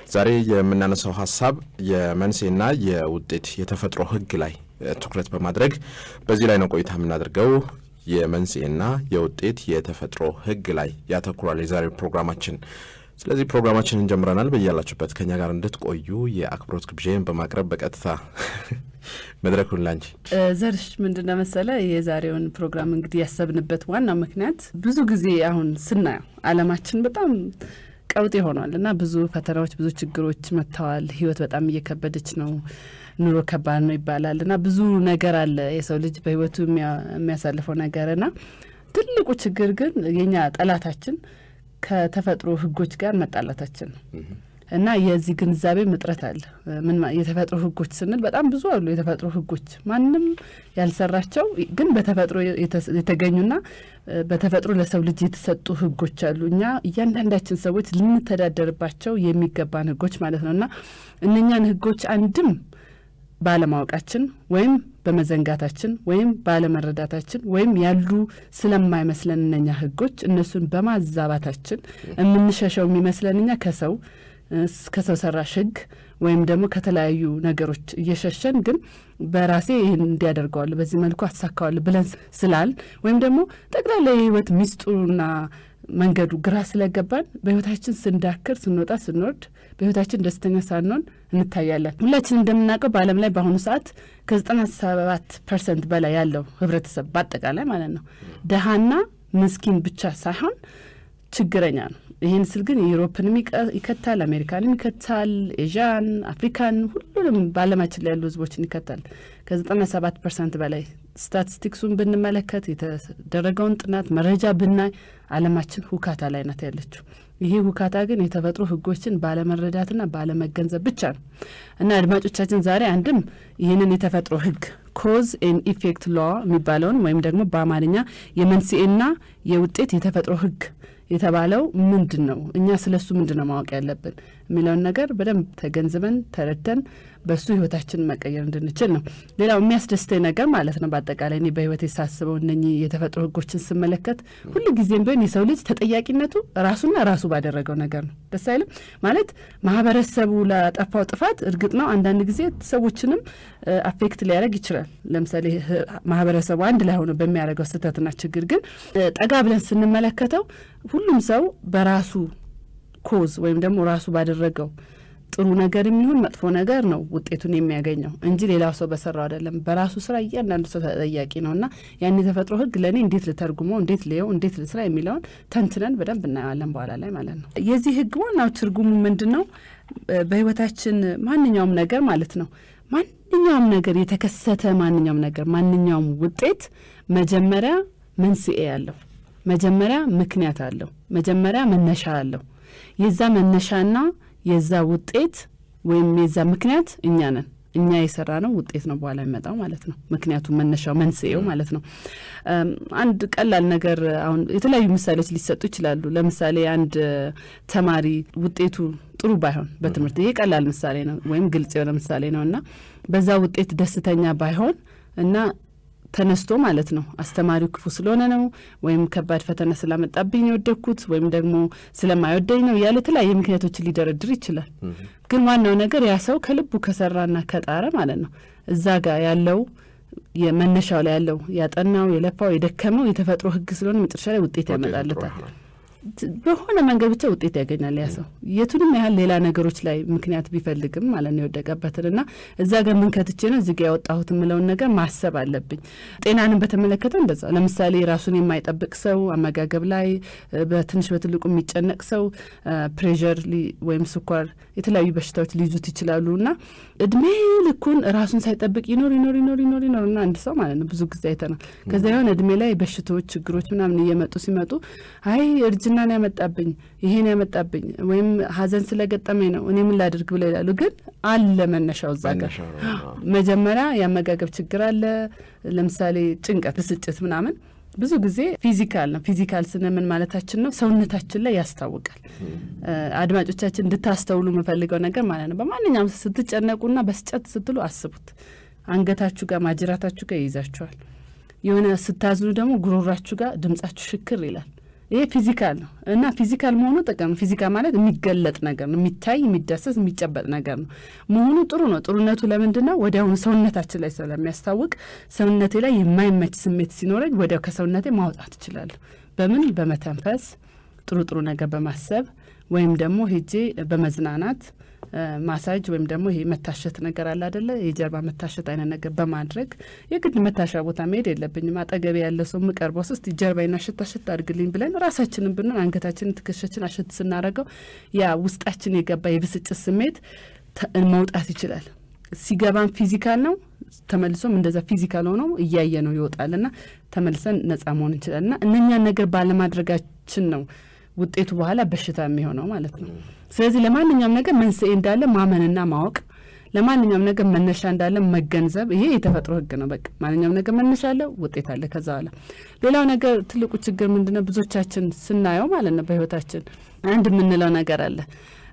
ዛሬ የምናነሳው ሀሳብ የመንስኤና የውጤት የተፈጥሮ ሕግ ላይ ትኩረት በማድረግ በዚህ ላይ ነው ቆይታ የምናደርገው። የመንስኤና የውጤት የተፈጥሮ ሕግ ላይ ያተኩራል የዛሬው ፕሮግራማችን። ስለዚህ ፕሮግራማችንን ጀምረናል። በያላችሁበት ከኛ ጋር እንድትቆዩ የአክብሮት ግብዣን በማቅረብ በቀጥታ መድረኩን ላንቺ ዘርሽ ምንድነው መሰለ የዛሬውን ፕሮግራም እንግዲህ ያሰብንበት ዋናው ምክንያት ብዙ ጊዜ አሁን ስናየው ዓለማችን በጣም ቀውጤ ሆኗል እና ብዙ ፈተናዎች፣ ብዙ ችግሮች መጥተዋል። ህይወት በጣም እየከበደች ነው። ኑሮ ከባድ ነው ይባላል እና ብዙ ነገር አለ የሰው ልጅ በህይወቱ የሚያሳልፈው ነገር እና ትልቁ ችግር ግን የኛ ጠላታችን ከተፈጥሮ ህጎች ጋር መጣላታችን ነው እና የዚህ ግንዛቤ እጥረት አለ። ምን የተፈጥሮ ህጎች ስንል በጣም ብዙ አሉ። የተፈጥሮ ህጎች ማንም ያልሰራቸው ግን በተፈጥሮ የተገኙና በተፈጥሮ ለሰው ልጅ የተሰጡ ህጎች አሉ። እኛ እያንዳንዳችን ሰዎች ልንተዳደርባቸው የሚገባን ህጎች ማለት ነው እና እነኛን ህጎች አንድም ባለማወቃችን ወይም በመዘንጋታችን ወይም ባለመረዳታችን ወይም ያሉ ስለማይመስለን እነኛ ህጎች እነሱን በማዛባታችን የምንሸሸው የሚመስለን እኛ ከሰው ከሰው ሰራሽ ህግ ወይም ደግሞ ከተለያዩ ነገሮች እየሸሸን ግን በራሴ ይህን እንዲያደርገዋል በዚህ መልኩ አሳካዋል ብለን ስላል ወይም ደግሞ ጠቅላላ የህይወት ሚስጡና መንገዱ ግራ ስለገባን በህይወታችን ስንዳክር፣ ስንወጣ፣ ስንወርድ በህይወታችን ደስተኛ ሳንሆን እንታያለን። ሁላችን እንደምናውቀው በዓለም ላይ በአሁኑ ሰዓት ከዘጠና ሰባት ፐርሰንት በላይ ያለው ህብረተሰብ በአጠቃላይ ማለት ነው ደሃና ምስኪን ብቻ ሳይሆን ችግረኛ ነው። ይህን ስል ግን ዩሮፕንም ይከታል፣ አሜሪካንም ይከታል፣ ኤዥያን፣ አፍሪካን ሁሉንም በዓለማችን ላይ ያሉ ህዝቦችን ይከታል። ከዘጠና ሰባት ፐርሰንት በላይ ስታቲስቲክሱን ብንመለከት የተደረገውን ጥናት መረጃ ብናይ ዓለማችን ሁካታ ላይ ናት ያለችው። ይሄ ሁካታ ግን የተፈጥሮ ህጎችን ባለመረዳትና ባለመገንዘብ ብቻ ነው እና አድማጮቻችን ዛሬ አንድም ይህንን የተፈጥሮ ህግ ኮዝ ኤን ኢፌክት ሎ የሚባለውን ወይም ደግሞ በአማርኛ የመንስኤና የውጤት የተፈጥሮ ህግ የተባለው ምንድን ነው፣ እኛ ስለ እሱ ምንድን ነው ማወቅ ያለብን የሚለውን ነገር በደንብ ተገንዝበን ተረድተን በእሱ ህይወታችንን መቀየር እንድንችል ነው። ሌላው የሚያስደስተኝ ነገር ማለት ነው በአጠቃላይ እኔ በህይወት የሳስበው እነኚህ የተፈጥሮ ህጎችን ስመለከት ሁሉ ጊዜም ቢሆን የሰው ልጅ ተጠያቂነቱ ራሱና ራሱ ባደረገው ነገር ነው። ደስ አይልም ማለት ማህበረሰቡ ላጠፋው ጥፋት እርግጥ ነው አንዳንድ ጊዜ ሰዎችንም አፌክት ሊያደርግ ይችላል። ለምሳሌ ማህበረሰቡ አንድ ላይ ሆኖ በሚያደርገው ስህተትና ችግር ግን ጠጋ ብለን ስንመለከተው ሁሉም ሰው በራሱ ኮዝ ወይም ደግሞ ራሱ ባደረገው ጥሩ ነገር የሚሆን መጥፎ ነገር ነው ውጤቱን የሚያገኘው እንጂ ሌላው ሰው በሰራው አይደለም። በራሱ ስራ እያንዳንዱ ሰው ተጠያቂ ነው እና ያን የተፈጥሮ ህግ ለእኔ እንዴት ልተርጉመው፣ እንዴት ልየው፣ እንዴት ልስራ የሚለውን ተንትነን በደንብ እናየዋለን በኋላ ላይ ማለት ነው። የዚህ ህግ ዋናው ትርጉሙ ምንድን ነው? በህይወታችን ማንኛውም ነገር ማለት ነው ማንኛውም ነገር የተከሰተ ማንኛውም ነገር ማንኛውም ውጤት መጀመሪያ መንስኤ አለው፣ መጀመሪያ ምክንያት አለው፣ መጀመሪያ መነሻ አለው። የዛ መነሻና የዛ ውጤት ወይም የዛ ምክንያት እኛ ነን። እኛ የሰራ ነው ውጤት ነው በኋላ የሚመጣው ማለት ነው። ምክንያቱም መነሻው መንስኤው ማለት ነው። አንድ ቀላል ነገር አሁን የተለያዩ ምሳሌዎች ሊሰጡ ይችላሉ። ለምሳሌ አንድ ተማሪ ውጤቱ ጥሩ ባይሆን በትምህርት ይሄ ቀላል ምሳሌ ነው ወይም ግልጽ የሆነ ምሳሌ ነው እና በዛ ውጤት ደስተኛ ባይሆን እና ተነስቶ ማለት ነው አስተማሪው ክፉ ስለሆነ ነው ወይም ከባድ ፈተና ስላመጣብኝ ነው የወደኩት ወይም ደግሞ ስለማይወደኝ ነው ያለ የተለያየ ምክንያቶችን ሊደረድር ይችላል። ግን ዋናው ነገር ያ ሰው ከልቡ ከሰራና ከጣረ ማለት ነው እዛ ጋር ያለው የመነሻው ላይ ያለው ያጠናው፣ የለፋው፣ የደከመው የተፈጥሮ ህግ ስለሆነ መጨረሻ ላይ ውጤት ያመጣለታል። በሆነ መንገድ ብቻ ውጤት ያገኛል ያ ሰው የቱንም ያህል ሌላ ነገሮች ላይ ምክንያት ቢፈልግም ማለት ነው የወደቀበትን እና እዛ ጋር ምን ከትቼ ነው እዚህ ጋ ያወጣሁት የምለውን ነገር ማሰብ አለብኝ። ጤናንም በተመለከተ እንደዛ ለምሳሌ ራሱን የማይጠብቅ ሰው አመጋገብ ላይ በትንሽ በትልቁ የሚጨነቅ ሰው ፕሬዠር ወይም ስኳር፣ የተለያዩ በሽታዎች ሊይዙት ይችላሉ እና እድሜ ልኩን ራሱን ሳይጠብቅ ይኖር ይኖር ይኖር ይኖር ይኖር እና አንድ ሰው ማለት ነው ብዙ ጊዜ አይተናል። ከዛ የሆነ እድሜ ላይ በሽታዎች፣ ችግሮች ምናምን እየመጡ ሲመጡ አይ እርጅናን ያመጣብኝ ይሄን ያመጣብኝ ወይም ሀዘን ስለገጠመኝ ነው እኔ ምን ላድርግ ብለው ይላሉ። ግን አለ መነሻው እዛ ጋር መጀመሪያ የአመጋገብ ችግር አለ። ለምሳሌ ጭንቀት፣ ብስጭት ምናምን ብዙ ጊዜ ፊዚካል ነው። ፊዚካል ስንምን ማለታችን ነው ሰውነታችን ላይ ያስታውቃል። አድማጮቻችን እንድታስተውሉ የምፈልገው ነገር ማለት ነው በማንኛውም ስትጨነቁና በስጨት ስትሉ አስቡት። አንገታችሁ ጋር ማጅራታችሁ ጋር ይይዛችኋል። የሆነ ስታዝኑ ደግሞ ጉሮራችሁ ጋር ድምጻችሁ ሽክር ይላል። ይሄ ፊዚካል ነው እና ፊዚካል መሆኑ ጥቅም ፊዚካል ማለት የሚገለጥ ነገር ነው፣ የሚታይ የሚዳሰስ የሚጨበጥ ነገር ነው መሆኑ ጥሩ ነው። ጥሩነቱ ለምንድን ነው? ወዲያውኑ ሰውነታችን ላይ ስለሚያስታውቅ ሰውነቴ ላይ የማይመች ስሜት ሲኖረኝ ወዲያው ከሰውነቴ ማውጣት እችላለሁ። በምን በመተንፈስ ጥሩ ጥሩ ነገር በማሰብ ወይም ደግሞ ሄጄ በመዝናናት ማሳጅ ወይም ደግሞ ይሄ መታሸት ነገር አለ አደለ? የጀርባ መታሸት አይነት ነገር በማድረግ የግድ መታሻ ቦታ መሄድ የለብኝም። አጠገቤ ያለ ሰው የምቀርበው ስስት ጀርባዬን አሸት አሸት አድርግልኝ ብለን ራሳችንን ብንሆን አንገታችንን ትከሻችን አሸት ስናደርገው ያ ውስጣችን የገባ የብስጭት ስሜት መውጣት ይችላል። ሲገባም ፊዚካል ነው፣ ተመልሶም እንደዛ ፊዚካል ሆኖ እያየ ነው ይወጣል ና ተመልሰን ነጻ መሆን እንችላል ና እነኛን ነገር ባለማድረጋችን ነው ውጤቱ በኋላ በሽታ የሚሆነው ማለት ነው። ስለዚህ ለማንኛውም ነገር መንስኤ እንዳለ ማመንና ማወቅ፣ ለማንኛውም ነገር መነሻ እንዳለ መገንዘብ፣ ይሄ የተፈጥሮ ሕግ ነው። በቃ ማንኛውም ነገር መነሻ አለ፣ ውጤት አለ። ከዛ በኋላ ሌላው ነገር ትልቁ ችግር ምንድነው? ብዙዎቻችን ስናየው ማለት ነው በህይወታችን አንድ የምንለው ነገር አለ።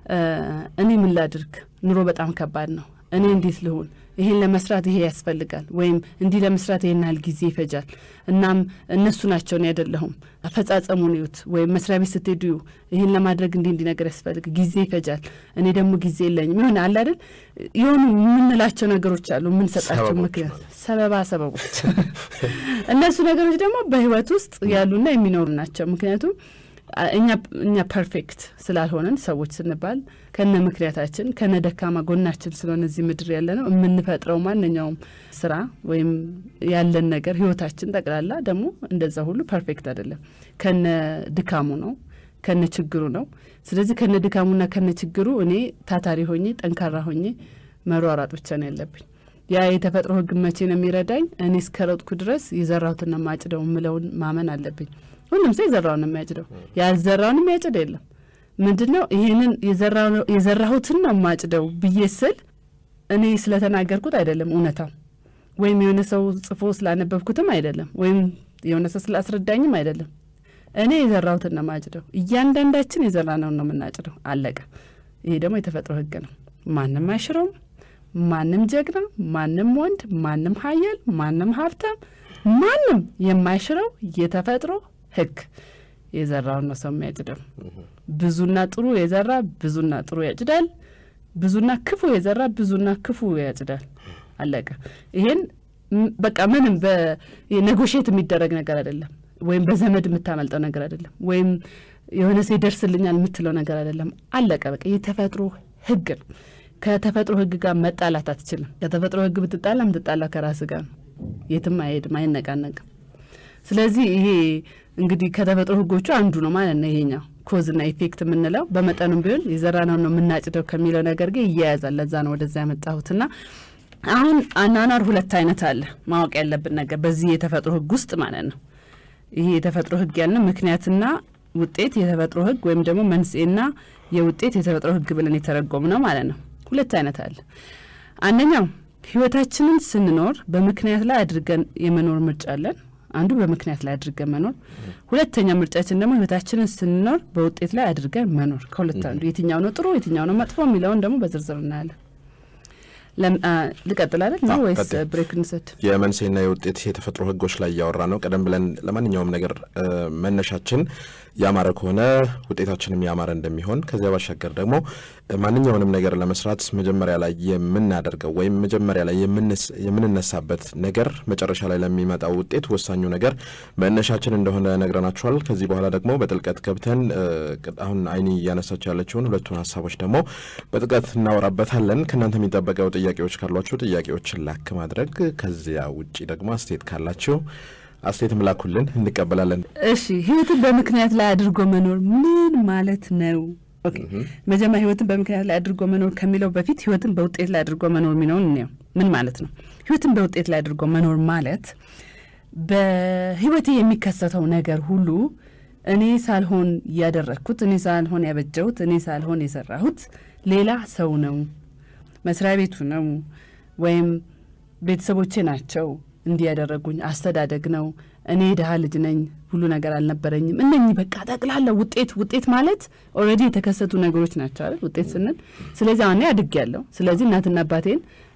እኔ ምን ላድርግ? ኑሮ በጣም ከባድ ነው። እኔ እንዴት ልሁን? ይሄን ለመስራት ይሄ ያስፈልጋል፣ ወይም እንዲህ ለመስራት ይሄን ያህል ጊዜ ይፈጃል። እናም እነሱ ናቸው እኔ አይደለሁም። አፈጻጸሙን ይዩት፣ ወይም መስሪያ ቤት ስትሄዱ ይህን ለማድረግ እንዲህ እንዲህ ነገር ያስፈልግ ጊዜ ይፈጃል፣ እኔ ደግሞ ጊዜ የለኝም። ይሆን አለ አይደል? የሆኑ የምንላቸው ነገሮች አሉ፣ የምንሰጣቸው ምክንያት ሰበባ ሰበቦች። እነሱ ነገሮች ደግሞ በህይወት ውስጥ ያሉና የሚኖሩ ናቸው። ምክንያቱም እኛ እኛ ፐርፌክት ስላልሆነን ሰዎች ስንባል ከነ ምክንያታችን ከነ ደካማ ጎናችን ስለሆነ እዚህ ምድር ያለ ነው የምንፈጥረው ማንኛውም ስራ ወይም ያለን ነገር ህይወታችን ጠቅላላ ደግሞ እንደዛ ሁሉ ፐርፌክት አይደለም። ከነ ድካሙ ነው፣ ከነ ችግሩ ነው። ስለዚህ ከነ ድካሙና ከነ ችግሩ እኔ ታታሪ ሆኜ ጠንካራ ሆኜ መሯሯጥ ብቻ ነው ያለብኝ። ያ የተፈጥሮ ህግ መቼ ነው የሚረዳኝ? እኔ እስከ ሮጥኩ ድረስ የዘራሁትና ማጭደው የምለውን ማመን አለብኝ። ሁሉም ሰው የዘራውን የሚያጭደው ያልዘራውን የሚያጭድ የለም። ምንድን ነው ይሄንን የዘራሁትን ነው ማጭደው ብዬ ስል እኔ ስለተናገርኩት አይደለም እውነታው፣ ወይም የሆነ ሰው ጽፎ ስላነበብኩትም አይደለም፣ ወይም የሆነ ሰው ስላስረዳኝም አይደለም። እኔ የዘራሁትን ነው ማጭደው። እያንዳንዳችን የዘራነውን ነው የምናጭደው። አለቀ። ይሄ ደግሞ የተፈጥሮ ህግ ነው። ማንም አይሽረውም። ማንም ጀግና፣ ማንም ወንድ፣ ማንም ሀያል፣ ማንም ሀብታም፣ ማንም የማይሽረው የተፈጥሮ ህግ የዘራውን ነው ሰው የሚያጭደው። ብዙና ጥሩ የዘራ ብዙና ጥሩ ያጭዳል። ብዙና ክፉ የዘራ ብዙና ክፉ ያጭዳል። አለቀ። ይሄን በቃ ምንም በኔጎሽት የሚደረግ ነገር አይደለም፣ ወይም በዘመድ የምታመልጠው ነገር አይደለም፣ ወይም የሆነ ሰው ይደርስልኛል የምትለው ነገር አይደለም። አለቀ። በቃ የተፈጥሮ ህግ ነው። ከተፈጥሮ ህግ ጋር መጣላት አትችልም። ከተፈጥሮ ህግ ብትጣላ ምትጣላ ከራስ ጋር ነው። የትም አይሄድም፣ አይነቃነቅም። ስለዚህ ይሄ እንግዲህ ከተፈጥሮ ህጎቹ አንዱ ነው ማለት ነው። ይሄኛው ኮዝና ኢፌክት የምንለው በመጠኑም ቢሆን የዘራነው ነው የምናጭደው ከሚለው ነገር ጋር ይያያዛል። ለዛ ነው ወደዛ ያመጣሁትና አሁን አኗኗር ሁለት አይነት አለ። ማወቅ ያለብን ነገር በዚህ የተፈጥሮ ህግ ውስጥ ማለት ነው። ይሄ የተፈጥሮ ህግ ያልነው ምክንያትና ውጤት የተፈጥሮ ህግ ወይም ደግሞ መንስኤና የውጤት የተፈጥሮ ህግ ብለን የተረጎም ነው ማለት ነው። ሁለት አይነት አለ። አንደኛው ህይወታችንን ስንኖር በምክንያት ላይ አድርገን የመኖር ምርጫ አለን። አንዱ በምክንያት ላይ አድርገን መኖር፣ ሁለተኛ ምርጫችን ደግሞ ህይወታችንን ስንኖር በውጤት ላይ አድርገን መኖር። ከሁለት አንዱ የትኛው ነው ጥሩ የትኛው ነው መጥፎ የሚለውን ደግሞ በዝርዝር እናያለን። ልቀጥል አይደል ነው ወይስ ብሬክ እንውሰድ? የመንስኤና የውጤት የተፈጥሮ ህጎች ላይ እያወራ ነው። ቀደም ብለን ለማንኛውም ነገር መነሻችን ያማረ ከሆነ ውጤታችንም ያማረ እንደሚሆን ከዚያ ባሻገር ደግሞ ማንኛውንም ነገር ለመስራት መጀመሪያ ላይ የምናደርገው ወይም መጀመሪያ ላይ የምንነሳበት ነገር መጨረሻ ላይ ለሚመጣው ውጤት ወሳኙ ነገር መነሻችን እንደሆነ ነግረናችኋል። ከዚህ በኋላ ደግሞ በጥልቀት ገብተን አሁን አይኒ እያነሳቸው ያለችውን ሁለቱን ሀሳቦች ደግሞ በጥልቀት እናወራበታለን። ከእናንተ የሚጠበቀው ጥያቄዎች ካሏችሁ ጥያቄዎችን ላክ ማድረግ፣ ከዚያ ውጭ ደግሞ አስተያየት ካላችሁ አስተያየት ምላኩልን እንቀበላለን። እሺ ህይወትን በምክንያት ላይ አድርጎ መኖር ምን ማለት ነው? ኦኬ መጀመሪያ ህይወትን በምክንያት ላይ አድርጎ መኖር ከሚለው በፊት ህይወትን በውጤት ላይ አድርጎ መኖር የሚለውን እንየው። ምን ማለት ነው? ህይወትን በውጤት ላይ አድርጎ መኖር ማለት በህይወቴ የሚከሰተው ነገር ሁሉ እኔ ሳልሆን ያደረግኩት፣ እኔ ሳልሆን ያበጀሁት፣ እኔ ሳልሆን የሰራሁት ሌላ ሰው ነው፣ መስሪያ ቤቱ ነው፣ ወይም ቤተሰቦቼ ናቸው እንዲህ ያደረጉኝ፣ አስተዳደግ ነው፣ እኔ ድሀ ልጅ ነኝ፣ ሁሉ ነገር አልነበረኝም። እነኚህ በቃ ጠቅላላ ውጤት ውጤት ማለት ኦልሬዲ የተከሰቱ ነገሮች ናቸው አይደል? ውጤት ስንል ስለዚህ አሁን አድግ ያለው ስለዚህ እናትና አባቴን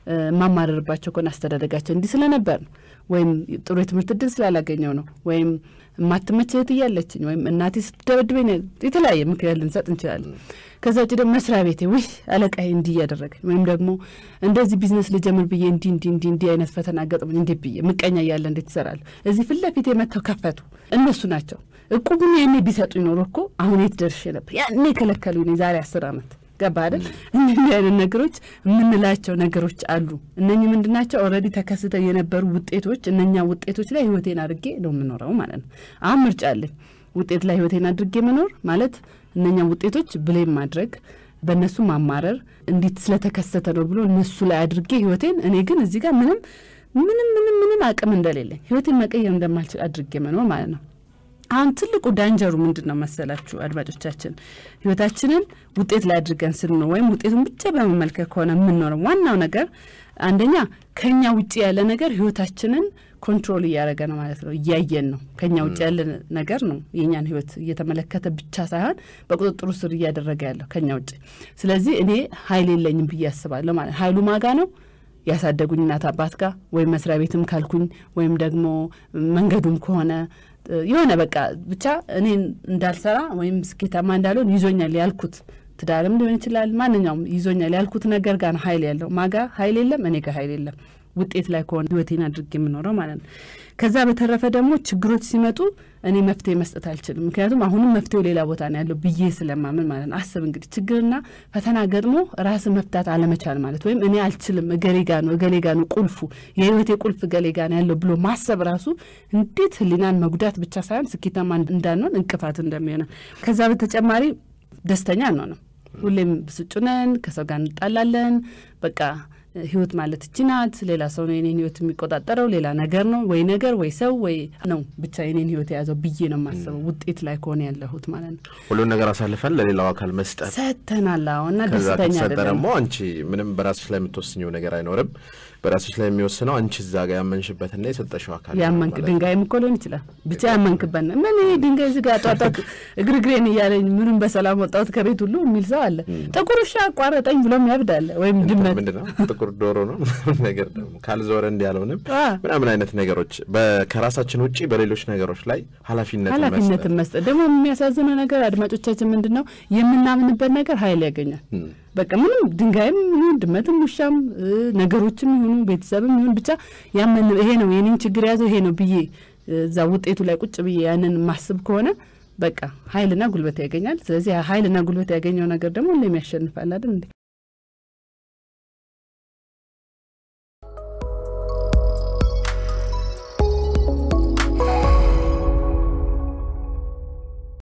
የማማረርባቸው ከሆነ አስተዳደጋቸው እንዲህ ስለነበር ነው ወይም ጥሩ የትምህርት እድል ስላላገኘው ነው ወይም የማትመች እህት እያለችኝ ወይም እናቴ ስትደበድበኝ የተለያየ ምክንያት ልንሰጥ እንችላለን። ከዛ ውጭ ደግሞ መስሪያ ቤቴ ውይ አለቃዬ እንዲህ እያደረገኝ ወይም ደግሞ እንደዚህ ቢዝነስ ልጀምር ብዬ እንዲህ እንዲህ እንዲህ እንዲህ አይነት ፈተና ገጥሞኝ እንዴት ብዬ ምቀኛ እያለ እንዴት ትሰራለሁ? እዚህ ፊት ለፊት የመጥተው ከፈቱ እነሱ ናቸው። እቁቡን ያኔ ቢሰጡ ይኖሩ እኮ አሁን የት ደርሼ ነበር? ያኔ የከለከሉኝ ዛሬ አስር ዓመት ገባ አይደል? እንዲህ አይነት ነገሮች የምንላቸው ነገሮች አሉ። እነኚህ ምንድን ናቸው? ኦልሬዲ ተከስተው የነበሩ ውጤቶች፣ እነኛ ውጤቶች ላይ ህይወቴን አድርጌ ነው የምኖረው ማለት ነው። አሁን ምርጫ አለኝ። ውጤት ላይ ህይወቴን አድርጌ መኖር ማለት እነኛ ውጤቶች ብሌም ማድረግ፣ በእነሱ ማማረር፣ እንዴት ስለተከሰተ ነው ብሎ እነሱ ላይ አድርጌ ህይወቴን እኔ ግን እዚህ ጋር ምንም ምንም ምንም ምንም አቅም እንደሌለኝ ህይወቴን መቀየር እንደማልችል አድርጌ መኖር ማለት ነው። አሁን ትልቁ ዳንጀሩ ምንድን ነው መሰላችሁ አድማጮቻችን? ህይወታችንን ውጤት ላይ አድርገን ስንኖር ወይም ውጤቱን ብቻ በመመልከት ከሆነ የምንኖረው ዋናው ነገር አንደኛ ከኛ ውጭ ያለ ነገር ህይወታችንን ኮንትሮል እያደረገ ነው ማለት ነው። እያየን ነው። ከኛ ውጭ ያለ ነገር ነው የእኛን ህይወት እየተመለከተ ብቻ ሳይሆን በቁጥጥሩ ስር እያደረገ ያለው ከኛ ውጭ። ስለዚህ እኔ ሀይል የለኝም ብዬ አስባለሁ ማለት ሀይሉ ማጋ ነው ያሳደጉኝ እናት አባት ጋር ወይም መስሪያ ቤትም ካልኩኝ ወይም ደግሞ መንገዱም ከሆነ የሆነ በቃ ብቻ እኔን እንዳልሰራ ወይም ስኬታማ እንዳልሆን ይዞኛል ያልኩት ትዳርም ሊሆን ይችላል። ማንኛውም ይዞኛል ያልኩት ነገር ጋር ሀይል ያለው ማጋ ሀይል የለም፣ እኔ ጋር ሀይል የለም። ውጤት ላይ ከሆነ ህይወቴን አድርጌ የምኖረው ማለት ነው። ከዛ በተረፈ ደግሞ ችግሮች ሲመጡ እኔ መፍትሄ መስጠት አልችልም። ምክንያቱም አሁንም መፍትሄው ሌላ ቦታ ነው ያለው ብዬ ስለማምን ማለት ነው። አስብ እንግዲህ ችግርና ፈተና ገጥሞ ራስ መፍታት አለመቻል ማለት ወይም እኔ አልችልም፣ እገሌ ጋ ነው እገሌ ጋ ነው ቁልፉ የህይወቴ ቁልፍ እገሌ ጋ ነው ያለው ብሎ ማሰብ ራሱ እንዴት ህሊናን መጉዳት ብቻ ሳይሆን ስኬታማ እንዳንሆን እንቅፋት እንደሚሆነ ከዛ በተጨማሪ ደስተኛ አንሆንም። ሁሌም ብስጩ ነን፣ ከሰው ጋር እንጣላለን። በቃ ህይወት ማለት እቺ ናት። ሌላ ሰው ነው የኔን ህይወት የሚቆጣጠረው፣ ሌላ ነገር ነው ወይ ነገር ወይ ሰው ወይ ነው ብቻ የኔን ህይወት የያዘው ብዬ ነው የማስበው። ውጤት ላይ ከሆነ ያለሁት ማለት ነው። ሁሉን ነገር አሳልፈን ለሌላው አካል መስጠት ሰጥተናል። አዎ እና ከዛ ደስተኛ ከተሰጠ አይደለም። ደግሞ አንቺ ምንም በራስሽ ላይ የምትወስኘው ነገር አይኖርም። በራስሽ ላይ የሚወስነው አንቺ እዛ ጋር ያመንሽበትና የሰጠሽው አካል ነው ያመንክ ማለት ነው። ድንጋይም እኮ ሊሆን ይችላል። ብቻ ያመንክበት ነው። ምን ይሄ ድንጋይ እዚህ ጋር ጧጧት እግርግሬን እያለኝ ምኑን በሰላም ወጣሁት ከቤት ሁሉ የሚል ሰው አለ። ጥቁር ውሻ አቋረጠኝ ብሎም ያብዳለ ወይም ድመት ምንድን ነው ጥቁር ዶሮ ነው ነገር ደግሞ ካልዞረ እንዲ ያለውንም አ፣ ምናምን አይነት ነገሮች በ- ከራሳችን ውጭ በሌሎች ነገሮች ላይ ኃላፊነት ኃላፊነትን መስጠት ደግሞ የሚያሳዝነው ነገር አድማጮቻችን ምንድን ነው የምናምንበት ነገር ኃይል ያገኛል። በቃ ምንም ድንጋይም ይሁን ድመትም ውሻም እ፣ ነገሮችም ይሁኑ ቤተሰብም ይሁን ብቻ ያመን ይሄ ነው የኔን ችግር የያዘው ይሄ ነው ብዬ እዛ ውጤቱ ላይ ቁጭ ብዬ ያንን ማስብ ከሆነ በቃ ኃይልና ጉልበት ያገኛል። ስለዚህ ኃይልና ጉልበት ያገኘው ነገር ደግሞ ሁሌም ያሸንፋል አይደል እንዴ?